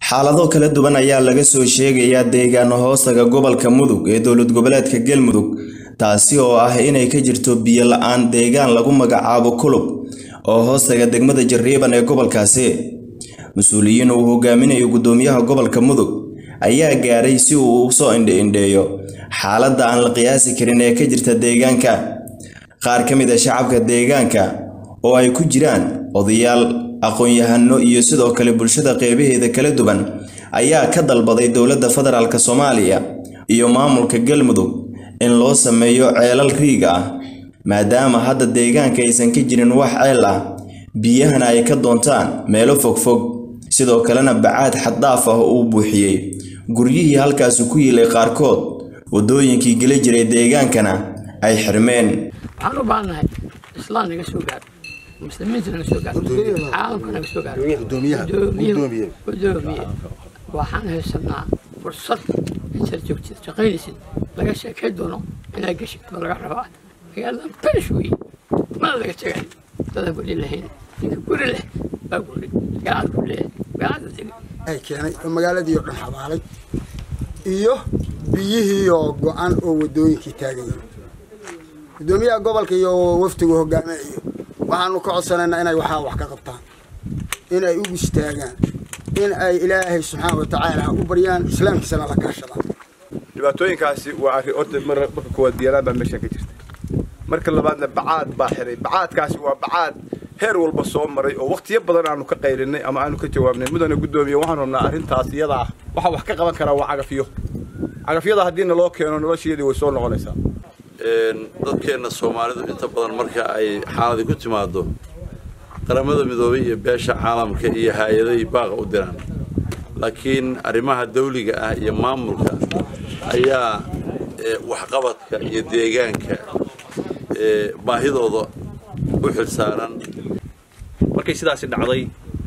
xaalado kala duwan ayaa laga soo sheegayaa deegaano hoostaga gobolka mudug ee dowlad goboleedka galmudug taasi oo ah inay ka jirto biyo la-aan deegaan lagu magacaabo kulub oo hoostaga degmada jariiban ee gobolkaasi mas-uuliyiin uu hogaaminayo gudoomiyaha gobolka mudug ayaa gaaray si uu u soo indhe-indheeyo xaaladda aan la qiyaasi karin ee ka jirta deegaanka qaar ka mid a shacabka deegaanka oo ay ku jiraan odayaal aqoon-yahano iyo sidoo kale bulshada qeybaheeda kala duwan ayaa ka dalbaday dowladda federaalk soomaaliya iyo maamulka galmudug in loo sameeyo ceelal riig ah maadaama hadda deegaanka aysan ka jirin wax ceel ah biyahana ay ka doontaan meelo fogfog sidoo kalena bacaad xaddaaf ah uu buuxiyey guryihii halkaasi ku yiilay qaarkood waddooyinkii geli jiray deegaankana ay xirmeen waxaan u baahannahay islaan naga soo gaaro muslimiinta naga soo gaaro caalamka naga soo gaaro gudoomiye waxaan haysanaa fursad intaad joogtid shaqaynaysid laga sheekay doono inaad geshid ma laga rabaa magaaladan banish weeye mana laga tegay dadaan guri lahayn ninka guri leh baa guri gacad ku leeyahay gacada tegay ay keenay oo magaaladii oo dhan xabaalay iyo biyihii oo go-an oo waddooyinkii taagan yihiin gudoomiyaha gobolka iyo wafdigu hogaaminayo waxaanu ka codsanaynaa inay waxaa wax ka qabtaan in ay ugu istaagaan in ay ilaahay subxaana wa tacaala u baryaan islaamkiisana la kaashadaan dhibaatooyinkaasi waa arrin orta marka koowaad biyalaan baa meesha ka jirta marka labaadna bacaad baa xiray bacaadkaasi waa bacaad heer walba soo maray oo waqtiyo badan aanu ka qaylinay ama aanu ka jawaabnay mudana guddoomiye waxaan rabnaa arrintaas iyada ah waxaa wax ka qaban karaa waa cagafyo cagafyada haddiina loo keeno nolosheedii way soo noqonaysaa dadkeenna soomaalidu inta badan marka ay xaaladii ku timaado qaramada midoobay iyo beesha caalamka iyo hay-aday baaqa u diraan laakiin arrimaha dawliga ah iyo maamulka ayaa waxqabadka iyo deegaanka baahidooda u xilsaaran markay sidaasi dhacday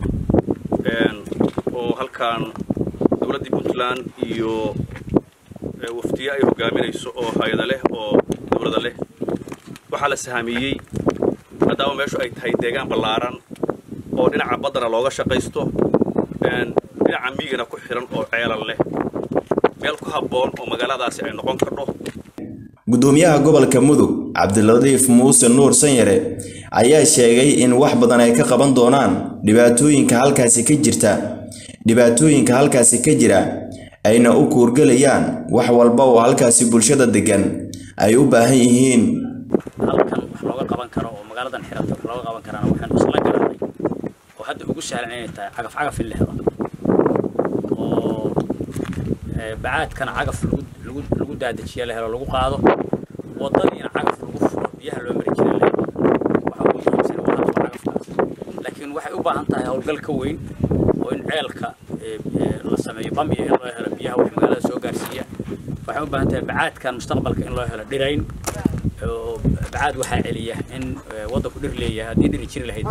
oo halkaan dowladdii puntland iyo wafdiye ay hogaaminayso oo hay-ada leh oo dowlada leh waxaa la sahamiyey maadaama meeshu ay tahay deegaan ballaaran oo dhinaca baddana looga shaqaysto dhinaca miigana ku xihan oo ceelal leh meel ku habboon oo magaaladaasi ay noqon kardho gudoomiyaha gobolka mudug cabdilatiif muuse nuur sanyare ayaa sheegay in wax badan ay ka qaban doonaan dhibaatooyinka halkaasi ka jirta dhibaatooyinka halkaasi ka jira ayna u kuurgelayaan wax walba oo halkaasi bulshada degan ay u baahan yihiin halkan wax looga qaban karo oo magaaladan xiranta wax looga qaban karana waxaanu isla garanay oo hadda ugu sahlan inay tahay cagaf cagaf in la helo oo bacaadkana cagaf lagu lagu daadajiya la helo lagu qaado wadadiina cagaf lagu furo biyaha loo mari jiray la helo waxa ugu muhiimsan waa hadda cagafkaas laakiin waxay u baahan tahay howlgal ka weyn oo in ceelka la sameeyo bambiya in loo helo biyaha wax magaalada soo gaarsiiya waxay u baahan tahay bacaadkan mustaqbalka in loo helo dhirayn oo bacaad waxaa celiya in waddanku dhir leeyahay haddii dhiri jiri lahayd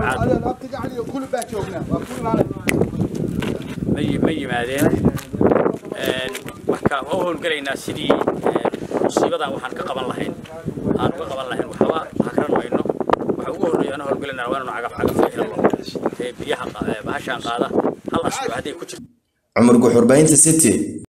bacaad ma yimaadeen marka waa u howlgelaynaa sidii musiibadan waxaan ka qaban lahayn aan uga qaban lahayn waxba hakran mayno waxa ugu horreeya ana howlgelinaa waa inanu cagaf cagaf helo ee biyaha bahashaan qaada hal asbuuc hadday ku jirto cumar guxurbaynta city